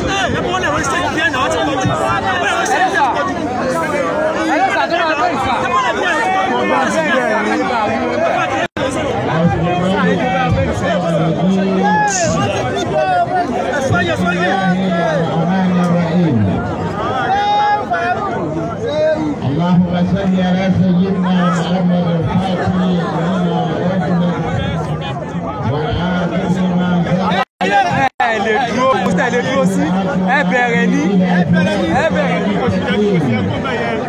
اللهم صل على سيدنا محمد الفاتح لما أغلق والعاقب لما سبق ẹ lè dúró kó tẹ̀ lè dúró sí ẹ bẹ̀rẹ̀ ní ẹ bẹ̀rẹ̀ ní.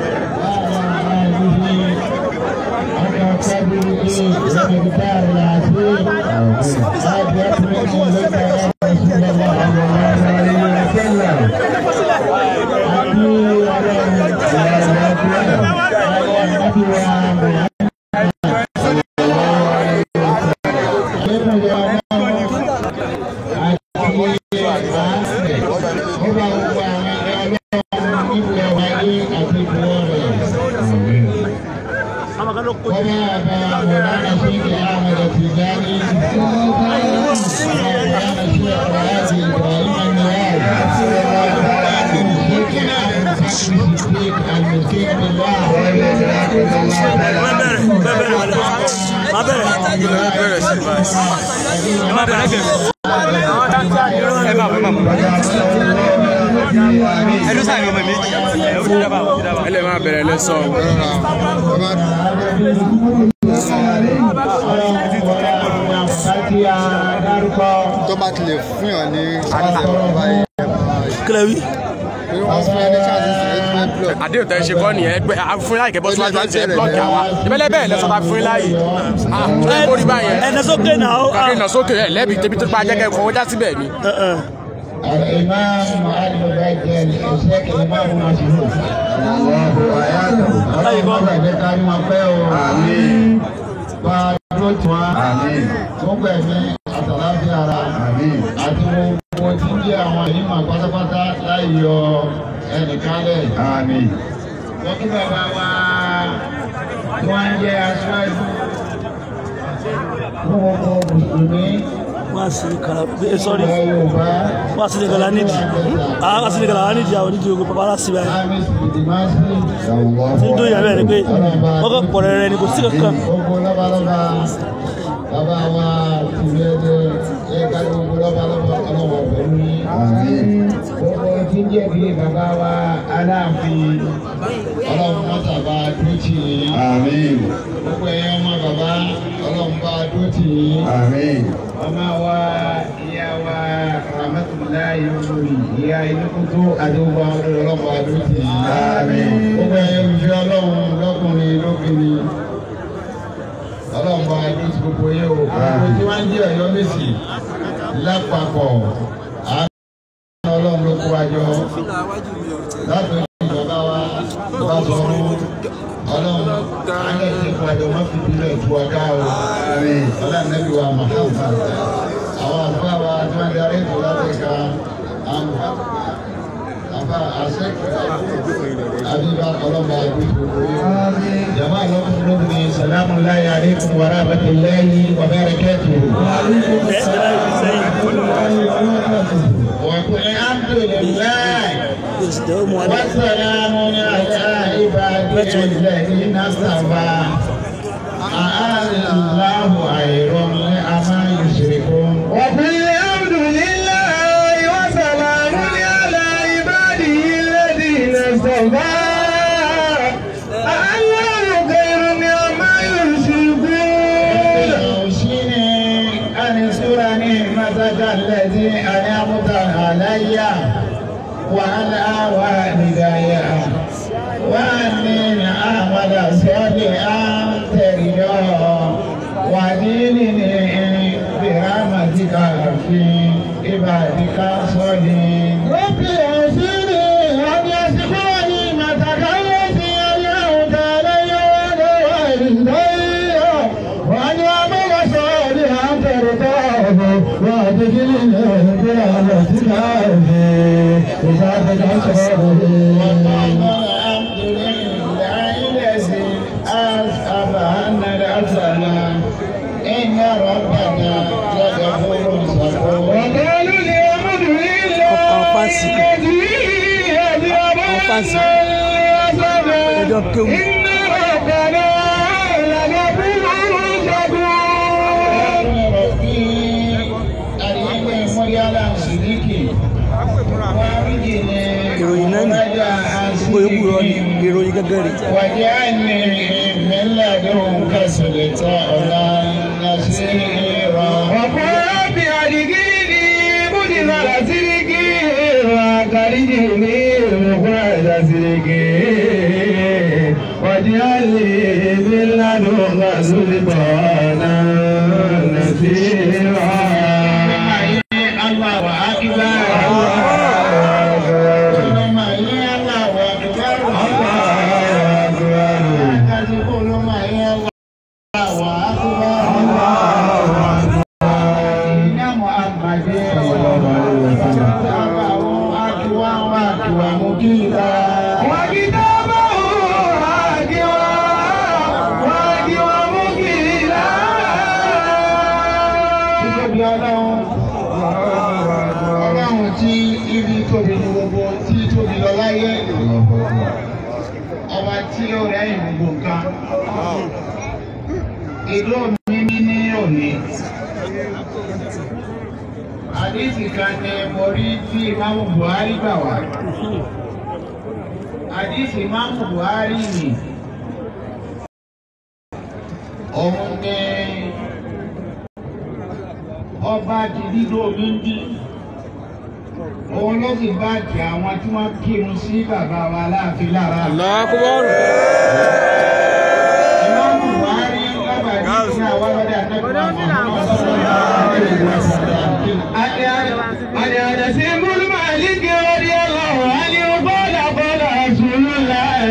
ẹdún sáà ní ọmọ méjì ẹ ó ti dábàá ó ti dábàá. ẹ lè máa bẹ̀rẹ̀ lẹ́sọ̀ tó bá ti lè fún yàn ní ṣáàṣì báyìí kílẹ̀ wí. pé wọ́n fún ẹ ní ṣáàṣì sí ẹ fún ẹ blọọ. àdéhùn tẹ́ ṣe kọ́ nìyẹn ẹgbẹ́ fún láì kẹ́bọ́ síwájú àti ẹ blọọkì àwa ìbẹ́lẹ́ bẹ́ẹ̀ lẹ́sọ̀ ta fún láyè ẹ kórì báyẹn ẹnẹ sókè náà ó. kàkiri nà sókè ẹ lẹ́bi tẹ́bi tó pa jẹ́kẹ́ fọwọ́ já síbẹ̀ ni. الإمام المبجل الشيخ الإمام مسعود الله وياته الله يبارك ما فيه آمين Báyọ̀ tí wọ́n tó gbẹ̀mí àtàláfíà ara àti gbogbo tí ń jẹ́ àwọn ìmọ̀ pátápátá láì yọ ẹnìkan lẹ̀. Wọ́n kí bàbá wa tí wọ́n ń jẹ́ aṣáájú fún gbogbo Mùsùlùmí wọ́n á sì kàrà ẹ sọ́rí ilẹ̀ Yorùbá. wọ́n á sì ní kàrà nídìí àwọn á sì ní kàrà nídìí àwọn onídìí ogun bàbá aláṣẹ báyìí. Amis Bidimasi. tí ń dún ìyàwó ẹ̀ ni pé wọ́n kọ́ pọ̀ rẹ̀ ni kò sí kankan. Gbogbo lọ́balọ́ba bàbá wa tìbí ẹ̀jẹ̀ ẹ̀ka gbogbo lọ́balọ́ba ọlọ́wọ́ pẹ̀lú yín. Gbogbo tí ń jẹ́ bí bàbá wa aláàfin ọlọ́run mọ́tà bá dúró tì yín. Gbogbo ẹ̀yọ́ ọmọ bàbá ọlọ́run bá dúró tì yín. Ọmọ wa ìyá wa Rahmatulahi olórí ìyá inúkútú àdúgbò ọlọ́run bá dúró tì yín. Gbogbo ẹ̀yọ́ olùfẹ́ ọlọ́run lọ́kùnrin lóbìnrin ọlọ́run bá dúró tì gbogbo yẹn o. Gbogbo tí wọ́n ń jẹ́ ọ̀yọ́ mẹ́sì lápapọ̀ àánú ọlọ́run ló kó wa jọ láti ìjọba wa bá sọ̀rọ̀ ọlọ́run alẹ́ ti kó àjọ má fi bílẹ̀ tu ọ̀gá o ọlọ́run nẹ́bí wa Muhammad àwọn àfáà wa tí wọ́n darí ètò láti ka àwọn àfáà àṣẹ́kù àbíbá ọlọ́run àdúgbò jama lọ́kùnrin lóbìnrin salamu alayhi aleykum wa rahmatulahi wa barakatuhu. وقل الحمد لله وسلام على عباده الذين اصطفى الله خير عما يشركون وقل الحمد لله وسلام على عباده الذين اصطفى الله خير عما يشركون اوصيني ان اشكر نعمتك التي انعمت علي وعلى والدي وأني أعمل صالحا ترجاه ودينني برحمتك في عبادك الصالحين رب أوصني أن يذكر نعمتك التي أنعمت علي وعلى والدي وأن أعمل صالحا ترضاه وأدخلني برحمتك في عبادك الصالحين الحمد لله الذي أذهب عنا الحزن إن ربنا لغفور شكور وقالوا الحمد لله àwọn fáǹsì ẹjọ́ kéwù. ìròyìn náà nì gbogbo yòókù rọ ni ìròyìn gẹ́gẹ́ rè. واجعلني من لدنك سلطانا نصيرا وقل رب أدخلني مدخل صدق وأخرجني مخرج صدق واجعل لي من لدنك سلطانا نصيرا الله أكبر اللهم يا الله أكبر تقول ما يا الله أكبر إن محمد أكوى وأكوى مكيدا وكتابه راكوا راكوا مكيلا títóbi ọlọ́run ọlọ́run tí ibi tóbi ní gbogbo tí tóbi lọ láyé ọba tí ó rẹ́yìn gbogbo nǹkan ìlú mi ní ní òní àdìsí kan ní mo rí tí imáàmù Buhari gbà wá àdìsí imáàmù Buhari nì òun ní ọba ti dídó mi ń bí òun ló sì bá jẹ àwọn tí wọ́n kírun sí bàbá wa láàfin lára. lọ́kùbọ́rù. Ìmáàmù Buhari lábàá ní ìpín àwọn ọlọ́dẹ àtẹ́kùn àwọn أنا أنس بن مالك رضي الله عنه قال قال رسول الله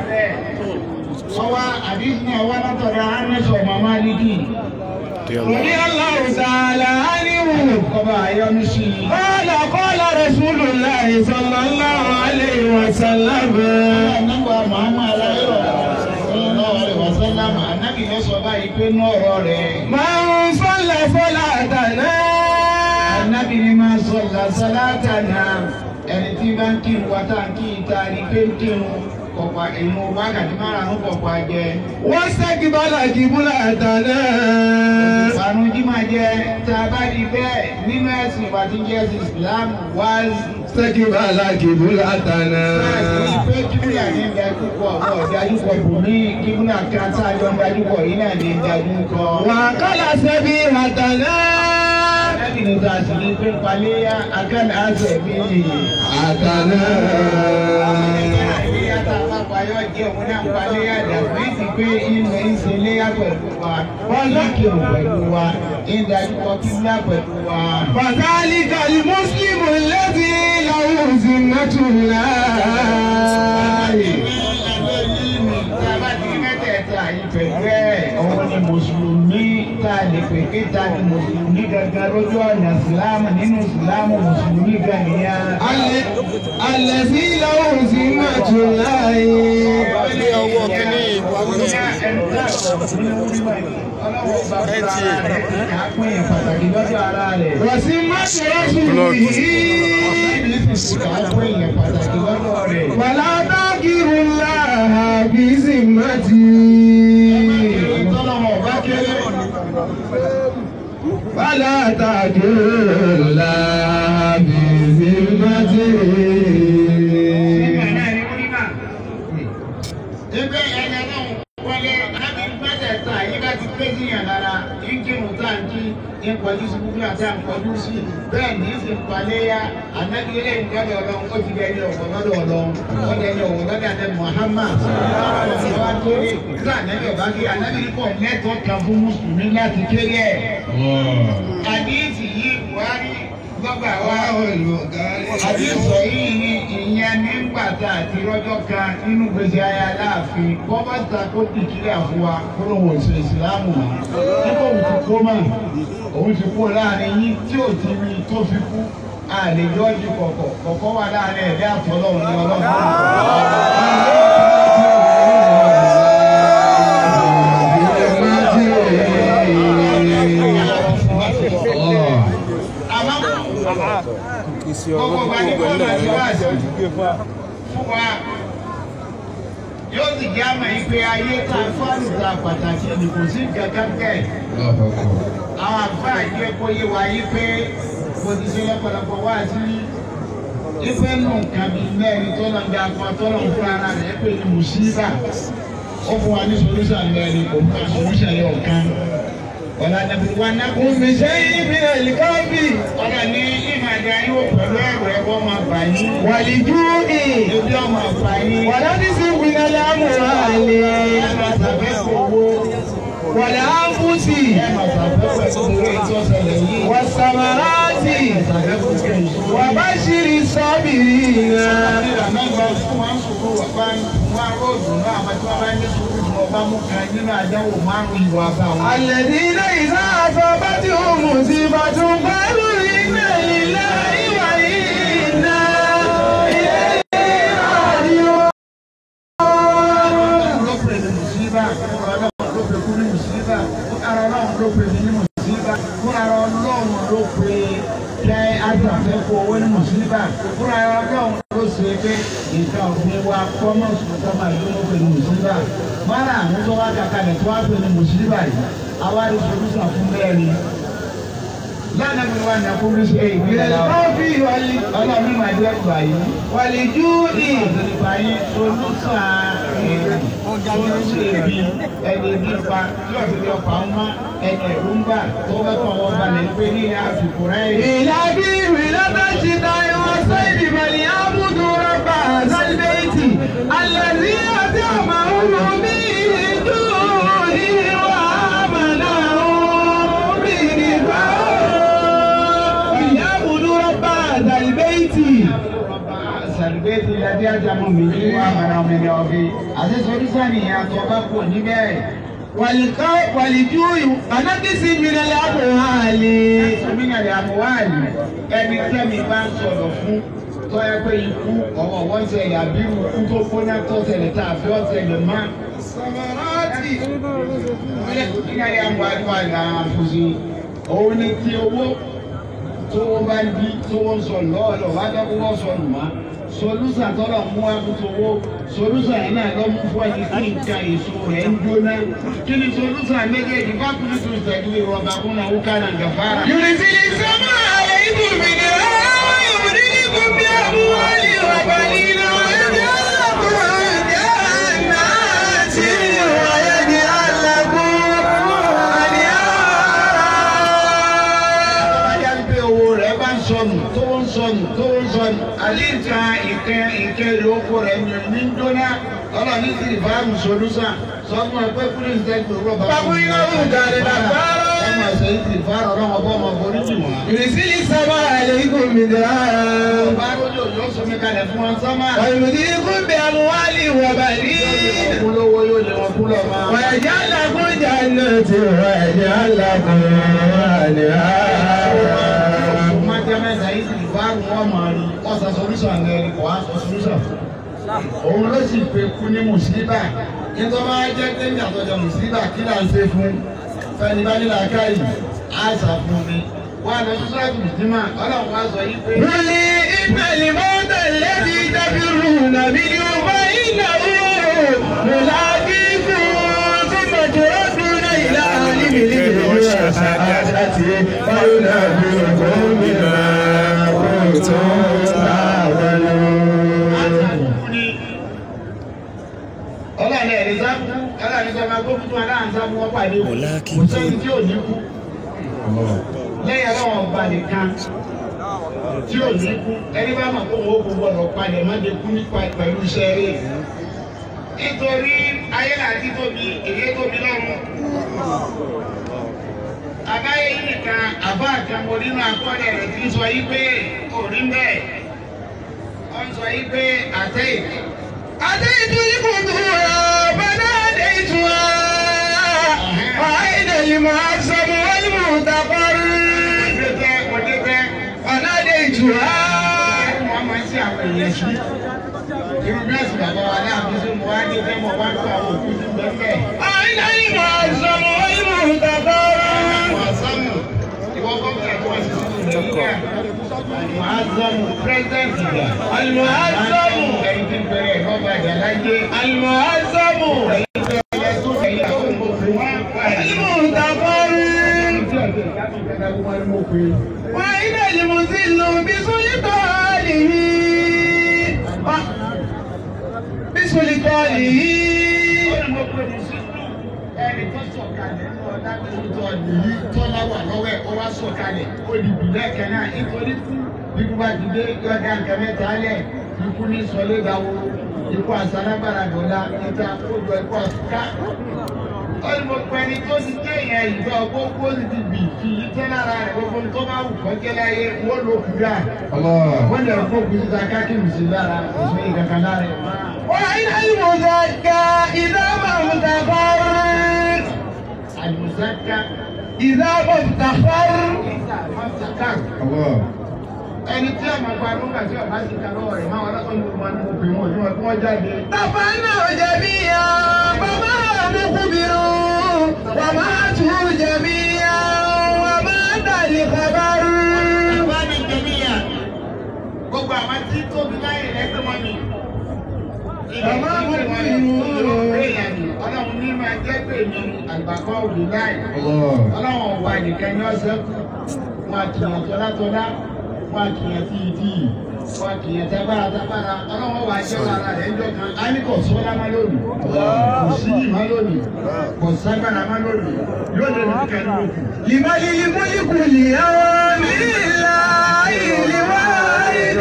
Ọwá àdísì náà wá látọ̀dọ̀ Ánẹ́sọ̀ Màmá Lídì. رضي الله تعالى عنه Kọ́ba Ayọ́nu sí i. قال قال رسول الله صلى الله عليه وسلم Nígbà Màmá Aláyọ̀ sallallahu alaihi wasallam, ànábì ló sọ báyìí pé ní ọ̀rọ̀ rẹ̀. من صلى صلاتنا Ànábì ni máa sọ làṣálátà náà. Ẹni tí bá ń kírun wa tá à ń kí ìta ni pé ń kírun. Kọ̀pá ìmú wákàtí márùn-ún kọ̀pá jẹ. واستقبل قبلتنا Àrùn jímọ̀ jẹ́ tá a bá di bẹ́ẹ̀ nínú ẹ̀sìn ìwà tí ń jẹ́ ẹ̀sìn Ìsìlámù wá استقبل قبلتنا láti pé kíbúlà ní ìdájú pọ̀ ọ̀pọ̀ ìdájú pọ̀ bù ní kíbúlà kan tá a jọ ń dájú pọ̀ yìí náà ní ìdájú kọ. وأكل سبيحتنا Alábìnrin tá a sì ní pé paléyà akẹ́lẹ́ àṣẹ bí أتنا Paléyà tá a bá payọ́ jẹ́ òun náà paléyà dàbí ti pé ilẹ̀ ń ṣe léyà pẹ̀lú wa. Wọ́n ní kírun pẹ̀lú wa, ìdájú pọ̀ kíbúlà pẹ̀lú wa. فذلك المسلم الذي له ذمة الله Òun ni Mùsùlùmí tá a lè pè pé ta ni Mùsùlùmí gangan lójú ọ̀nà Ìsìlámù nínú Ìsìlámù Mùsùlùmí gan nìyẹn. ال- الذي له ذمة الله ilé ọwọ́ kínní وذمة رسوله ولا تغفر الله بذمته ولا تغفر الله بذمته Ebe ẹni náà wọlé láti mẹ́tẹ̀ẹ̀ta yìí bá ti pé sí yàn lára, ìkírun tá à ń kí, ìpọ̀jù sí gbogbo àti àǹkọ̀jú sí. Bẹ́ẹ̀ ní í sì paléyà, ànábi ilé ìgbọ́dọ̀ ọlọ́run, ó ti dẹni ọ̀wọ̀ lọ́dọ̀ ọlọ́run, ó dẹni ọ̀wọ̀ lọ́dọ̀ àti Muhammad. Ọlọ́run wá kéré, nígbà ànábi ọ̀bá kí ànábi pọ̀ lẹ́tọ̀ọ́ kan fún Mùsùlùmí láti kéré ẹ̀. Àdíìsì yìí Buhari gbọ́gbà wá àdíìsọ yìí ni ìyẹn nígbà tá a ti rọ́jọ́ kan nínú gbèsè ayé aláàfin bọ́bá ta kó dìkílẹ̀ fún wa kó ló wọ̀ ṣe ìsìlámù mọ́. nígbà òun ti kó mọ̀ òun ti kó láàrin yín tí ò ti rí tó fi kú àlejò ọjọ́ kọ̀kọ̀ kọ̀kọ́ wà láàrin ẹ̀dá àtọ́lọ́run ní ọlọ́run. àmọ́ kì í ṣe ọ̀rọ̀ tó gbogbo máa ti wá sí fún wa yóò sì jẹ́ àmọ́ yìí pé ayé ta fáàlù ta pàtàkì ni kò sí kankan kẹ́ àwọn àgbà yẹ kó yé wa yí pé mo ti ṣe lọ́pọ̀lọpọ̀ wá sí ife nù nǹkan bíi mẹ́rin tó lọ ń da akọ tó lọ ń fún ara rẹ̀ pé ní mùsíbà ó fún wa ní solúsàn mẹ́rin kò fún wa solúsàn yẹ ọ̀kan ọ̀la dàbí wa ná kó mi ṣe é bí ẹ̀lìkọ́bì ọ̀la ní ìmàdà yóò pẹ̀lú ẹ̀rọ ẹ̀kọ́ máa bà yín wàlíjú ì ebi ọmọ àgbà yín wàládì sí ìpínlẹ̀ lámùhàlì ẹ̀ máa sàfẹ́fẹ́ owó wàlá áfúsì ẹ̀ máa sàfẹ́fẹ́ owó ètò ọ̀sẹ̀lẹ̀ yìí wàsàmàràtì sàfẹ́fẹ́ owó wàbáṣírí sọ́bìrì náà. الذين إذا أصابتهم مصيبة قالوا إنا لله وإنا إليه راجعون owó ní mùsùlùmí fúnra ẹ ọlọ́run ló ṣe pé nǹkan ọ̀gbìn wa kọ́mọ̀ sùn máa yọ ló pè ní mùsùlùmí mọ́ra àwọn tó wá kàkàlẹ̀ tó wá pè ní mùsùlùmí yìí àwa rí solúsàn fún bẹ́ẹ̀ ni lánàá mi wà ní akórí ṣe ìgbéra بالخوف وال- ọlọ́run máa jẹ́ ìgbà yìí والجوع ìgbà yìí solúsàn solúsàn èbí ẹni bí pa tí ọ̀sẹ̀ bí ọ̀pá ń mọ́ ẹni ẹ̀rú ń bà tó bẹ́ kọ́ wọn balẹ̀ pé ní àsìkò rẹ̀ yìí. إلى بير لدى الشتاء والصيف فليعبدوا رب هذا البيت الذي أطعمهم من جوع وآمنهم من خوف فليعبدوا رب هذا البيت sàlùbẹ́ẹ̀tì ìyáde àjàmọ́ mi ní wà mọ́ra mi ní ọ̀gbìn àti solúsàn nìyẹn tó bá kù níbẹ̀. والخوف والجوع ونقص من الأموال Gómìnà àmúwáàlì ẹni tẹ́mi bá ń sọ̀rọ̀ fún tó yẹ pé ikú ọwọ́ wọ́n ṣẹlẹ̀ àbí ikú tó gbóná tó ṣẹlẹ̀ tá a fi ọ́ ṣẹlẹ̀ má. Gómìnà àmúwáàlì wà ní àfúnṣe. Òun ni ti owó tó wọ́n bá ń bí tó wọ́n sọ lọ́ọ̀lọ́ wá jẹ́ kó wọ́n sọnù má. Solúsà tọ́lọ̀ mú akútó owó solúsà yẹn náà lọ́ mú fún ẹni tí nǹkan èso rẹ̀ ń jóná. Kí ni solúsà méjèèjì bá kúrú tó ìtẹ́jú ìrọ̀bà fún àwọn kánà gàfárà. يرسل السماء عليكم مدرارا يمددكم بأموال وبنين ويجعل لكم جنات ويجعل لكم أنهارا Bájá ń pé owó rẹ̀ bá ń sọnù tó ń sọnù tó ń sọnù. Àlíǹkà ìkẹ́ ìkẹ́ ìlókò rẹ̀ ní ní dóná. Ọlọ́run ní ti ìbámu solúsà. Sọ́kùn ẹgbẹ́ kúrò ní sẹ́gbẹ̀ rọ́bà. Bàbá iná ń darí dàgbárá. Ọmọ ẹ̀sẹ̀ yìí ti fara ọ̀rọ̀ ọmọ ọmọ borí jù wọ́n. يرسل السماء عليكم مدرارا Bá lójú òjò sọmi kalẹ̀ fún wọn sọ́mà. ويمددكم بأموال وبنين Kú lówó yóò lé wọn kú lọ́mọ. ويجعل لكم جنات ويجعل لكم أنهارا Má jẹ́ mẹ́ta yìí ti fara wọn mọ̀ rí. Ọ̀sà solúsà ń lẹ́rìí kò á sọ solúsà fún. òun ló sì pe kú ní mùsíbà nítorí wọn jẹ́ pé ní àtọ́jọ mùsíbà kí là ń ṣe fún fẹni bá nílà káyì àṣà fún mi wọn àlọ sí sọ́ọ̀tù mùsíbà ọlọ́run wá sọ yí pé. قل إن الموت الذي تفرون منه فإنه ملاقيكم ثم تردون إلى عالم الغيب والشهادة فينبئكم بما كنتم تعملون ọlọ́run ẹ̀rí sáfù ọlọ́run ẹ̀rí sáfù akókò tó aláǹ sáfù wọn pàdé kò sẹ́ni tí ò ní kú lẹ́yìn ọlọ́run ọba nìkan tí ò ní kú ẹni bá mọ̀ pé òun ó kú gbọ́dọ̀ palẹ̀ má de kú nípa pẹ̀lú iṣẹ́ rẹ̀ nítorí ayé àti tóbi èyí tóbi lọ́run àbáyé yìí nìkan àbá àkànmọ́ nínú akọ́lẹ̀ rẹ̀ ti sọ yí pé òrí bẹ́ẹ̀ wọ́n sọ yí pé àtẹ́yìn. أتيت القبور فناديتها أين المعصم والمعتبر فناديتها أين المعصم والمعتبر Almuazamu president ìgbà. Almuazamu. Ẹni tí ń bẹ̀rẹ̀ ẹ̀kọ́ bàjẹ́ láyé. Almuazamu. Ẹ̀yin tó ẹ̀yẹ tó ẹ̀yẹ tó ń bọ̀ fún wa. Almutaqarrir. وإن المذل بسلطانه بسلطانه Ẹni tó sọ̀kalẹ̀ ní ọ̀dà tó ń tọ́ nìyí tọ́lá wà lọ́wọ́ ẹ̀ ó wá sọ̀kalẹ̀ ó di ìbílẹ̀ kan náà nítorí kú ikú bá ti dé yọ̀dá nǹkan mẹ́ta lẹ̀ ikú ní sọlé ìdáwó ikú àsánágbára dọ̀la níta kójọ ikú àsúká. Ó ní mo pẹ́ ni tó ti jẹ́ ìyẹn ìgbà gbogbo ti ti bì kì í tẹ́ lára rẹ̀ gbogbo tó bá wù kọ́jẹ́ láyé wọ́n ló kú dà. Wọ́n lè kó kú síta káàkiri sí lára òṣèré kankan lára ẹ̀ máa. وإن المزكى إذا ما افتخر Àlùsáká إذا ما افتخر ìgbà máa ń sàkà. ẹni tí a máa gba lóńgà tí ọba sì ta lọ́wọ́ rẹ̀ máa wọn lọ́sọ̀ ní ọmọ ní òfin wọn ní wọn kí wọ́n jáde. تفنوا جميعا فما مخبر وماتوا جميعا ومات الخبر Bàbá mi jẹ̀míyà gbogbo àwọn tí tóbi láyé lẹ́gbẹ́ mọ́ mi. Bàbá mi Ìgbà kú. Ọlọ́run ní máa jẹ́ pé mi àgbàkọ́ òbí láì. Ọlọ́run ọ̀wà nìkan ní ọ̀sẹ̀ kù. Wọ́n á kìyàn tọ́látọ́lá. Wọ́n á kìyàn tíyìtíyì. Wọ́n á kìyàn tábàrà tábàrà. Ọlọ́run wà jẹ́ wàrà rẹ̀ ń jọ̀kan. A ní kò sọ́lá má lónìí. Kò sí yìí má lónìí. Kò ságbára má lónìí. Yóò lè ní kẹ́lú òkú. لمن الملك اليوم لله الواحد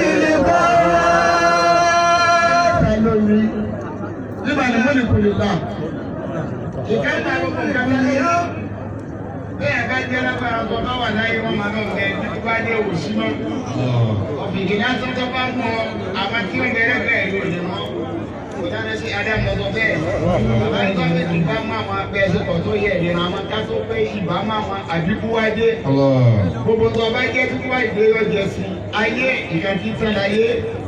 القهار ta lórí nígbà ní mọ́lì kò lè gbà. Ìka ìta ló kọ̀ ká lórí yó. Bẹ́ẹ̀ bá jẹ́ lágbára tó bá wà láyé wọn máa lọ bẹ ní bá dé òsì mọ́. Ọ̀fìnkì náà tó tó bá mọ àwọn tí ó bẹ̀rẹ̀ bẹ́ẹ̀ ló lè mọ́. Kò dáná sí Ádámù lọ́dọ̀ bẹ́ẹ̀. Bàbá ní tọ́jú ti bá mọ àwọn abẹ́ ẹ̀sìnkọ̀ tó yẹ ìdènà àwọn ká tó pé ìbá mọ àwọn àbíkú wájé. Gbogbo tó bá jẹ́ kíkú wá ìdè yóò jẹ sí. Ayé ìkan tí tán láyé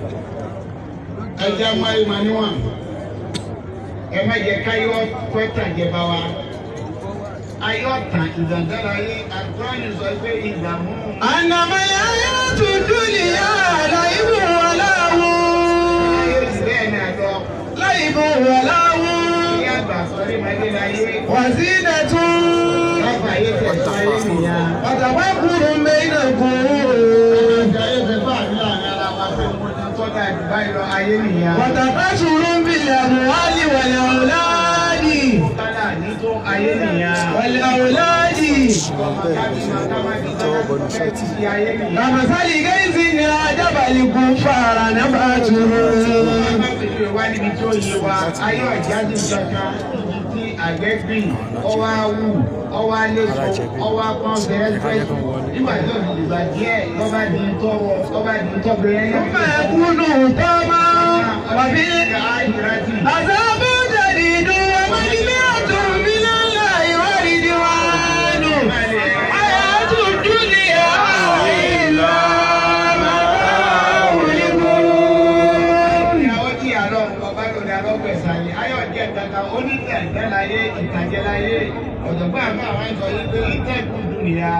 ẹja máa ma níwọ̀n ẹ má jẹ káyọ̀ pẹ́tà jẹba wa ayọ̀ tàn ìdàgbára yé àgbọ̀nì sọ pé ìdààmú. أنما الحياة الدنيا لعب ولهو ayé ti bẹ́ẹ̀ ni àjọ لعب ولهو ní àgbà sọrí màdé láyé وزينة láfa ayé tẹ̀ sọ ayé nìyà. وتفكر بينكم àjọ ayé tẹ̀ fún àbí láàrin ara wa pé mo ti tọ́ka ìdúbà ìlọ ayé nìyà. وتكاثر بالأموال والأولاد kálá ní tó ayé nìyà. والأولاد ọmọ kábíyèsí kábíyèsí fẹ́ ti di ayé nìyà. كمثل غيث أعجب الكفار نباته wá níbi tí ó yé wa ayé ọ̀jáde kankan ibi tí àgbẹ̀ gbìn ọwọ́ awù ọwọ́ aléso ọwọ́ apọ́n bẹ̀rẹ̀ fẹ́sùn nígbà tí òbí dìgbà díẹ̀ lọ́ba di tọ́wọ́ lọ́ba di tọ́gbẹ́ yẹn. ثم يكون طما وفي عذاب جديد ومغفرة من الله ورضوان حياة الدنيا إلا متاع الغرور ìyàwó tí àlọ́ bàbá lòdì alọ́gbẹ̀sà yìí ayọ̀ díẹ̀ kankan onítẹ̀ẹ̀tẹ̀ láyé ìtàjẹ́ láyé ọ̀jọ̀gbọ́n àbá àwọn ìsọ̀ yìí pé ìtẹ̀kùn dùnìyà.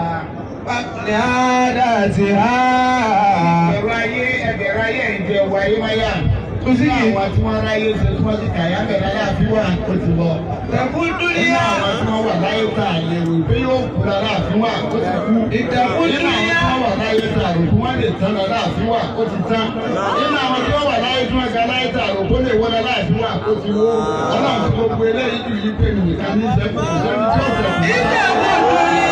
لعادتها ẹ̀rọ ayé ẹ̀bẹ̀rẹ̀ ayé ìjẹ ẹ̀wọ̀ ayé máyà. Tó sì ní àwọn tí wọ́n ráyé ṣe tí wọ́n ti kàyà bẹ̀rẹ̀ ayé àfihàn ó ti lọ. تكون Nínú الدنيا àwọn tí wọ́n wà láyé tá a lè rò pé yóò kú lára àfihàn ó ti kú. Ìtẹ̀kùn Nínú àwọn tí wọ́n wà láyé tá a rò pé wọ́n lè tán lára àfihàn ó ti tán. Nínú àwọn tí wọ́n wà láyé tí wọ́n ga láyé tá a rò pé ó lè wọ́n lára àfihàn ó ti wó. Ọlọ́run ti gbogbo eléyìí kì í pè mí nìkan ní ìṣẹ́kù kò sẹ́ni tí ó fẹ́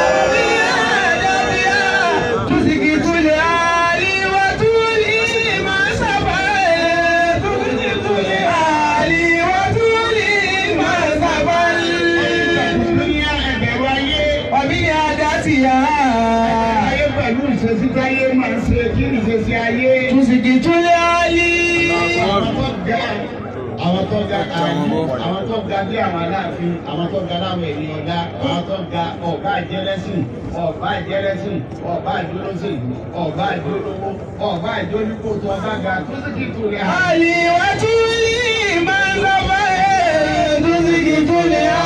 تسكت العالي وتولي ما سبق تسكت العالي وتولي ما سبق Dúníyà ẹ̀bẹ̀rù ayé. ومن عادتها Ayé pẹ̀lú ìṣesí táyé máa ń ṣe kí ìṣesí ayé. تسكت العالي Àwọn tó ga àwọn tó ga àní àwọn tó ga bí àwọn aláàfin àwọn tó ga láwọn ènìyàn dá àwọn tó ga ọba àjẹlẹsìn ọba àjẹlẹsìn ọba àjọlọsìn ọba àjọlówó ọba àjọlípò tó ọba ga tó sì kì í tó rẹ. علي وتولي ما سبق تسكت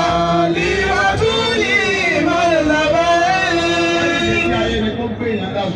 العالي وتولي ما سبق Ìṣesí ayé ni kó gbé èèyàn dá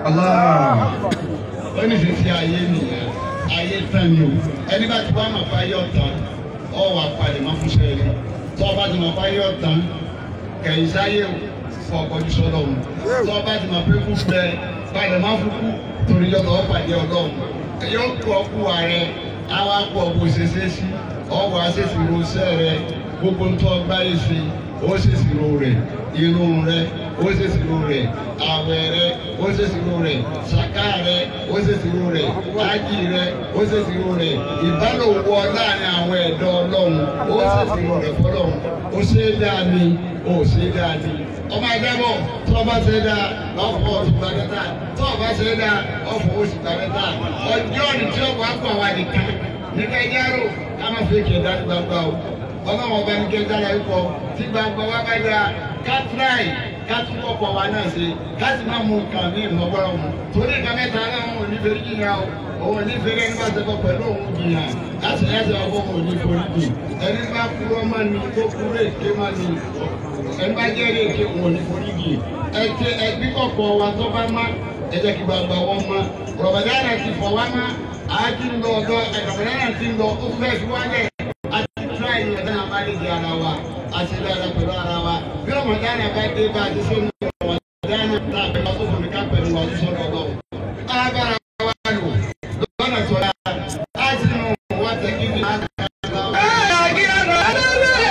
ó ní fi fi ayé nìyẹn ayé tán ni o ẹni bá ti wá mọ̀ fún ayé ọ̀tán ọ wà palẹ̀ mọ́ fún sẹ́yìn tó o bá ti mọ̀ fún ayé ọ̀tán kẹ̀yìn sáyé fún ọkọ̀jú sọ́dọ̀ mu tó o bá ti mọ̀ pé kú bẹ palẹ̀ mọ́ fún kú torí yọ̀tọ̀ ọ pàdé ọlọ́run yóò kú ọkú ààrẹ àwọn akú ọkú ṣeṣe sí ọwọ́ àṣẹṣirò sẹ́ rẹ gbogbo ń tọ́ gbáyé sí ó ṣèṣirò rẹ̀ irun rẹ̀ ó ṣèṣirò rẹ̀ àwẹ̀ rẹ̀ ó ṣèṣirò rẹ̀ ṣàká rẹ̀ ó ṣèṣirò rẹ̀ ájì rẹ̀ ó ṣèṣirò rẹ̀ ìbálòpọ̀ láàrin àwọn ẹ̀dọ́ ọlọ́run ó ṣèṣirò rẹ̀ fọlọ́run ó ṣe é dáa ni ó ṣe é dáa ni ọmọ ẹgbẹ́bọ̀ tó o bá ṣe é dáa lọ́fọ̀ oṣù gbàdẹ́ta tó o bá ṣe é dáa ọ̀fọ̀ oṣù gbàdẹ́ta ọjọ́ ni tí ó wàá pọ̀ wá nìkan nígbà ìjárò ká má fi kéde dájú gbangba o ọlọ́run ọba ní kí ẹ dára ikọ̀ tí gbangba wa bá dáa ká tíráì ká tún ọkọ̀ wa náà ṣe ká sì má mú nǹkan ní ìmọ̀gbọ́rọ̀ mu torí nǹkan mẹ́ta náà wọn ò ní fẹ́rí jìyà o òun ò ní fẹ́rí ẹni bá ṣe kọ pẹ̀lú òun jìyà láti ẹsẹ̀ ọkọ̀ òun ò ní forí jì ẹni bá kúrọ́ má ni tó kúrò èké má ni ẹni bá jẹ́ èrè èké òun ò ní forí jì ẹtẹ ẹbí kọ̀kọ̀ wa tó bá má ẹ jẹ́ kí gbangba wọn má rọ̀bàdàrà ti fọ̀ wá má àti ń lọ ọ̀dọ̀ ẹ̀rọ̀bàdàrà ti ń lọ ó fẹ́ fi wálẹ̀ àti tíráì ní ọ̀dọ́ náà bá lè di ara wa àti dára pẹ̀lú ara wa bí ọmọdéana bá dé bá a ti sọ ní ọmọdéana tá a bẹ wá sófin mi ká pẹ̀lú wa sọ lọ́wọ́ agbára wa lò lọ́nà tó yá a ti nù wọ́n tẹ̀ kí ni a kà á lọ.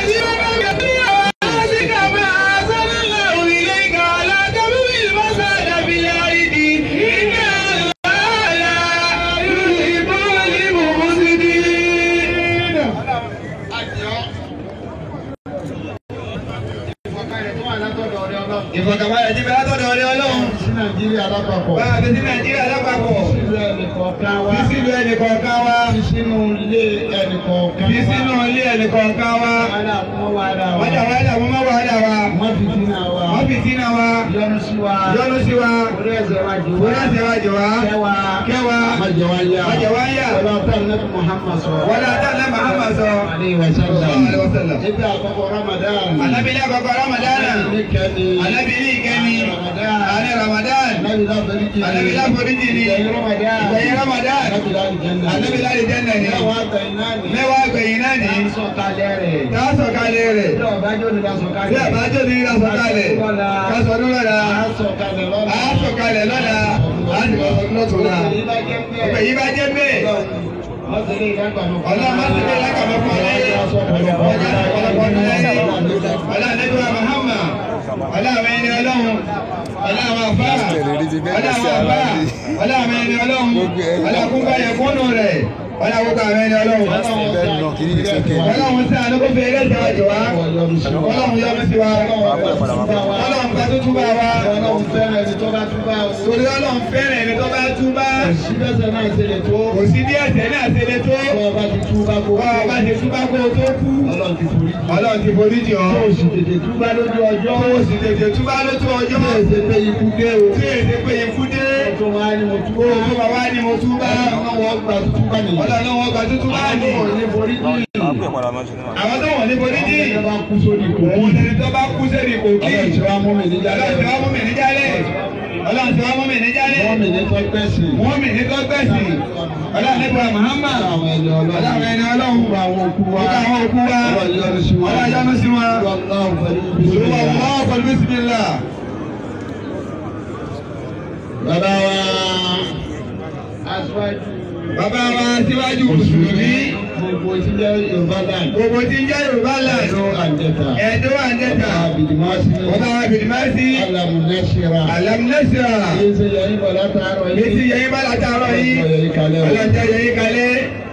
ìfọ̀kànbalẹ̀ ti bẹ látọ̀dọ̀ ọ̀rẹ́ ọlọ́run. sí nàìjíríà lápapọ̀. bá a fi sí nàìjíríà lápapọ̀. sílùú ẹnìkọ̀ọ̀kan wa. fi sínú ẹnìkọ̀ọ̀kan wa. fi sínú ilé ẹnìkọ̀ọ̀kan wa. fi sínú ilé ẹnìkọ̀ọ̀kan wa. wàhálà mọ́ wàhálà wa. wọ́n jà wàhálà wọ́n má wàhálà wa. wọ́n fi sínú wa. wọ́n fi sínú wa. yọ́nú sí wa. yọ́nú sí wa. orí ẹsẹ̀ wa jù wọ́n láti wá jọ wá. kẹwa. kẹwa. má jẹ wá yá. má jẹ wá yá. wọ́n bá tẹ̀ ní Muhammad sọ. wọ́n lọ tẹ̀lé Muhammad sọ. aleyhi wa sallam. Aleyhi wa sallam. ibi àkọ́kọ́ Ramadan. alábìlẹ̀ àkọ́kọ́ Ramadan. ní kẹ́ni. alábìlẹ̀ ìkẹ́ni. Ramadan. alẹ́ Ramadan. Alábìlá foríjì. Alábìlá foríjì ni. Ìgbẹ̀yìn Ramadan. Ìgbẹ̀yìn Ramadan. Alábìlá àlìjẹ́nà. Alábìlá àlìjẹ́nà ni. Mẹ́wàá gbẹ̀yìn náà ni. mẹ́wàá gbẹ̀yìn náà ní. Sọ̀kalẹ̀ rẹ̀. ká sọ̀kalẹ̀ rẹ̀. Bí ọ̀bájọ́ ni ká bí sọ̀kalẹ̀. àbájọ́ ní ká sọ̀kalẹ̀. ká sọdún lọ́la. Á sọ̀kalẹ̀ lọ́la. á sọ̀kalẹ̀ lọ́la. á sì kọ́ sọdún lọ́tùnla. ọ̀pẹ̀ yìí bá jẹ́ bẹ́ẹ̀. ọlọ́run má ti dé lákàmọ́ fún ọlẹ́yẹ. ọjà ọ̀pọ̀lọpọ̀ ọdún lẹ́yìn. ọlá àlejò Muhammad. ọlá àwọn ẹni ọlọ́run. ọlá àwọn afá. ọlá àwọn afá. ọlá àwọn ẹni ọlọ́run. ọlá kúńkà yẹ kúnnù rẹ̀. ọlá kúńkà àwọn ẹni ọlọ́run. ọlọ́run sí àánú kó fi eré ìjọba jọ wá. ọlọ́run yọ́nú sí wa. ọlọ́run ká tó túbà wa. Ọlọ́run fẹ́ràn ẹni tó bá túbà o. torí ọlọ́run fẹ́ràn ẹni tó bá túbà. Síbẹ̀sẹ̀ náà ṣe lè tó. kò sí bí ẹ̀ṣẹ̀ náà ṣe lè tó. Bọ́ ọba ti túbà kó. bá ọba ṣe túbà kó o tó kú. Ọlọ́run ti forí jì. ọlọ́run ti forí jì ọ́. Tó o sì tètè túbà lójú ọjọ́. tó o sì tètè túbà lójú ọjọ́. Tó o ṣe pé ikú dé o. tí èsè pé ikú dé. Tó máa ní mo kó túbà. o tó bá wá ní mo túbà. Ọlọ́run gbà túbà nìyí. ọlọ́run wọn gba tútù bá ní. Àwọn ní forí jì. àwọn tó wọ̀n ní forí jì. Ọlọ́run bá kú sórí ìkó. òun lẹni tó bá kú sẹ́ni kò kí. Ọlọ́run ti wá mú mi níjà ọlọ́run ti wá mú mi níjàlẹ̀. ọlọ́run ti wá mú mi níjàlẹ̀. Wọ́n mi ní tó gbẹ̀sì. wọ́n mi ní tó gbẹ̀sì. ọlọ́run nípa Muhammad. Àwọn ẹni ọlọ́run. ọlọ́run ẹni ọlọ́run. Gbogbo àwọn òkú wa. Gbogbo àwọn òkú wa. Ọlọ́run yọ́nú sí wọn. Ọlọ́run yọ́nú sí wọn. Ọlọ́run pẹ̀lú Olúwa bísí. wọ́n pẹ̀lú bísímìlá. Bàbá wa aṣáájú. Bàbá wa síwájú Mùsùlùmí. Gbogbo tí jẹ́ Yorùbá land. Gbogbo tí ń jẹ́ Yorùbá land. Ẹ̀dọ́ àjẹta. Ẹ̀dọ́ àjẹta. Bàbá Abidimasi. Bàbá wa Bìdìmásí. Alamunasira. Alamnẹ́sìrà. Yéé ṣe yẹn bọ̀ látàárọ̀ yìí. Létí yẹyin bá látàárọ̀ yìí. Ọlọ́jọ́ yìí kalẹ̀ o. Ọlọ́jọ́ yẹyin kalẹ̀.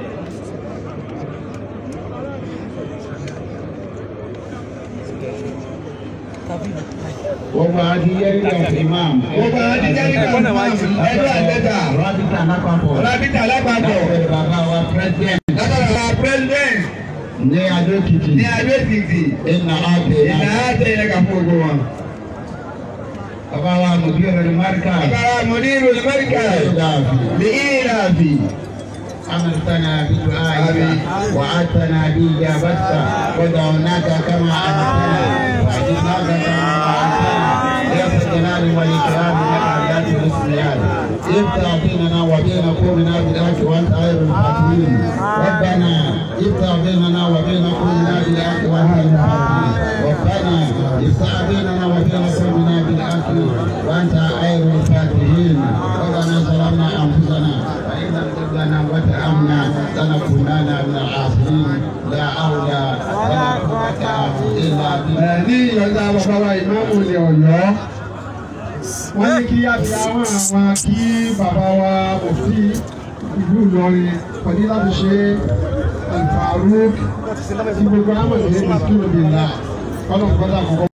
Gbogbo àti yẹ́rì of imam. Gbogbo àwọn ti jẹ́ nígbà ẹ̀dọ́ àjẹta. Rábìtà lápapọ̀. Rábìtà lápapọ̀. Lábẹ́ bàbá wa president. Látọ̀rọ̀ wa president Ní Adó-Èkìtì. ní Adó Èkìtì. Ìnà Adé. Ìlà àtẹ ilẹ̀ kà fún gbogbo wọn. Bàbá wa Mùdíọ̀ rẹ̀ Márkà. Bàbá wa Mùdírù Amẹ́ríkà. Ìdààfì. Ní Ìràfì. أمرتنا بدعائك وعدتنا بإجابتك ودعوناك كما أمرتنا وعجبناك كما وعدتنا يا ذا الجلال والإكرام إنك على ذات الحسن افتح بيننا وبين قومنا بالحق وانت خير الفاتحين ربنا افتح بيننا وبين قومنا بالحق وانت خير الفاتحين ربنا افتح بيننا وبين قومنا بالحق وانت خير الفاتحين ربنا ظلمنا انفسنا فان لم تغفر لنا وترحمنا لنكونن من الخاسرين لا حول ولا قوه الا بالله ní ìyọ̀ǹda bàbá wa ìmáàmù ilẹ̀ ọ̀yọ́ wọ́n ní kí abiyamọ àwọn kí bàbá wa òfin ìlú ìlọrin pẹ̀lú láti ṣe alfaruk tí gbogbo àmọ̀ ní ìlú ìlú ìlà kọ́nà kọ́dà kọ́kọ́.